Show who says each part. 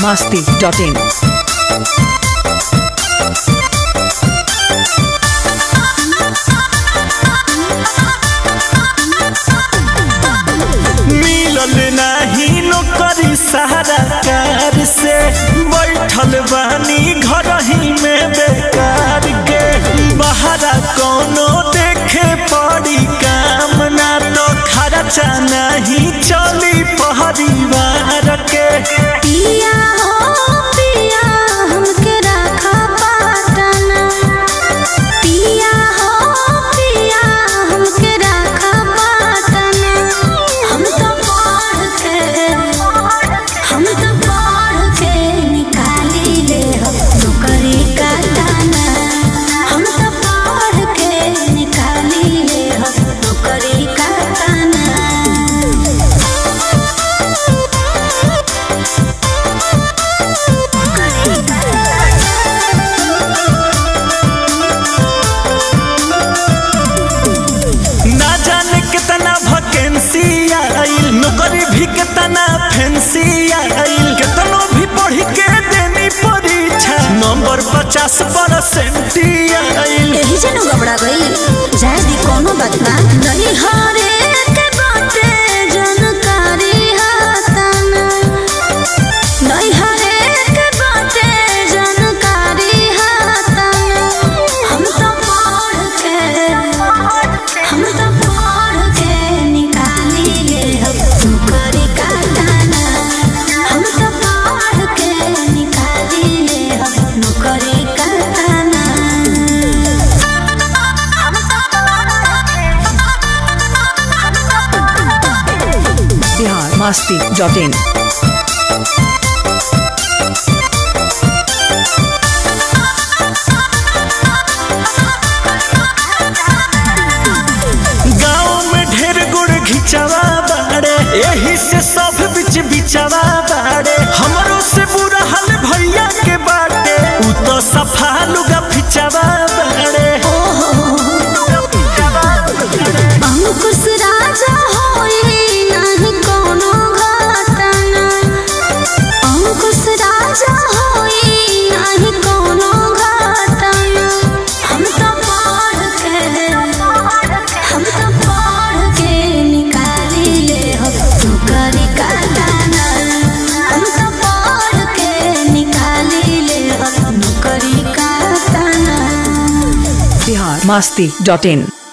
Speaker 1: masti.in.
Speaker 2: मिलल नाही नौकरी सहारा कार से बैठल बानी घर ही में बेकार के बहरा कोनो देखे पड़ी काम ना तो खर्चा नहीं चली परिवार के
Speaker 3: पिया हो पिया हमके रखा पाटना पिया हो पिया हमके रखा पाटना हम तो पढ़ के हम तो पढ़ के निकाली ले हम नौकरी का दाना हम तो पढ़ के निकाली ले हम नौकरी का दाना
Speaker 2: ना जाने कितना वैकेंसी आइल नौकरी भी कितना फैंसी आइल कितनो भी पढ़ के देनी परीक्षा नंबर पचास परसेंट आइल
Speaker 3: यही जन घबरा गई जाए दी कोनो बात ना नहीं हरे के बाटे जानकारी हाताना नहीं हरे के बाटे जानकारी हाताना हम तो पढ़ के हम तो पढ़ के निकाली ले हम नौकरी का दाना हम तो पढ़ के निकाली ले हम नौकरी का दाना
Speaker 1: Bihar masti.in.
Speaker 2: गाँव में ढेर गुड़ घिचवा बाड़े यही से सब बिच बिचवा बाड़े हमरो से बुरा हाल भैया के बाटे उ तो सफा लुगा फिचवा बाड़े
Speaker 3: अंकुश राजा होई नाही कोनो घटना अंकुश राजा होई नाही कोनो घटना हम तो पढ़ के हम तो पढ़ के निकाली ले हम नौकरी का दाना हम तो पढ़ के निकाली ले हम नौकरी का दाना
Speaker 1: Bihar masti.in.